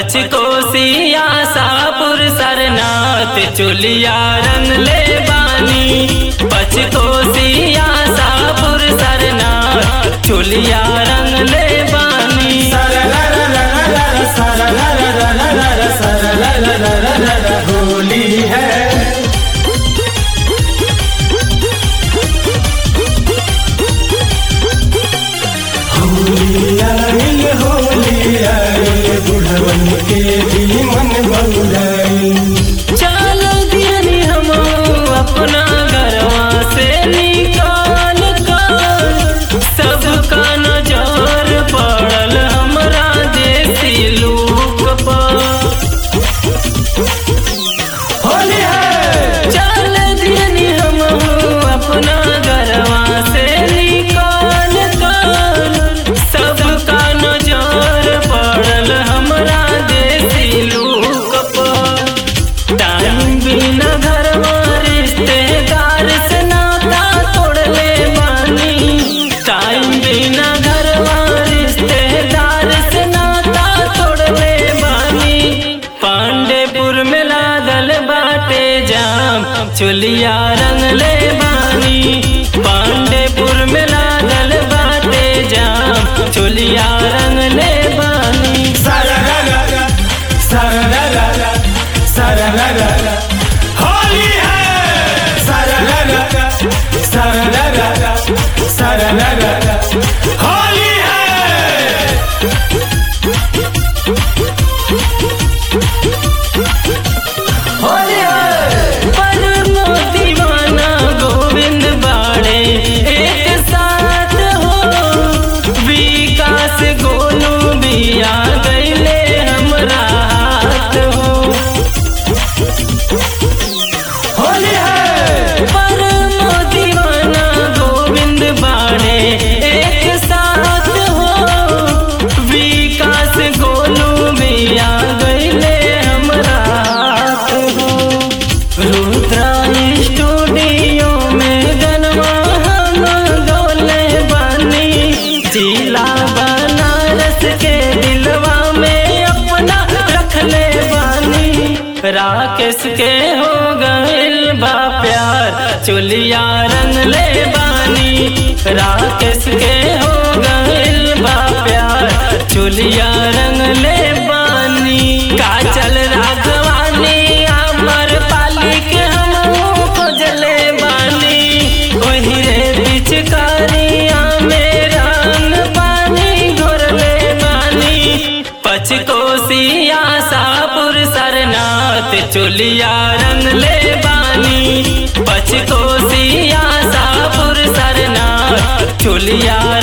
पचकोसिया सापुर सरनाथ चुलिया रंग ले बानी पचकोसिया सापुर सरनाथ चुलिया रंग ले बानी होली है होली आइल होली आइल बुढ़वन के भी मन बउलाइल चल दियनी हम अपना घरवा से निकाल कर सबका नजर पड़ल हमरा देसी लोक पर होली है चल दियनी हम अपना घरवा से निकाल कर सबका नजर पड़ल हमरा देसी लोक पर टाइम बिना घरवा रिश्तेदार से नाता तोड़ले बानी टाइम बिना घरवा रिश्तेदार से नाता तोड़ले बानी पांडेपुर में लागल बाटे जाम चुलिया रंग ले बानी पांडेपुर में लागल बाटे जाम चुलिया रंग ले बानी सारा रा रा रा, सारा रा रा रा, सारा रा रा रा। होली है सारा रा रा रा, सारा रा रा रा, सारा रा रा रा। होली है होली है पर दीवाना गोविंद बाड़े एक साथ हो विकास गोलू भी आ गईले हमरा हाथ हो होली है पर दीवाना गोविंद बाड़े एक साथ हो विकास गोलू भी आ गईले हमरा हाथ हो रुद्रा स्टूडियो में गनवा हम डोले बानी जिला बनारस के दिलवा में अपना रखले बानी राकेश के हो गइल बा प्यार चुलिया रंग ले बानी राकेश के हो गइल बा प्यार चुलिया रंग ले बानी काचल राघवानी अमर पाली के हम खोजले बानी वही रे पिचकारिया में रंग पानी घोरले बानी पचकोसिया सापुर सरनाथ चुलिया रंग ले बानी पचकोसिया सापुर सरनाथ चुलिया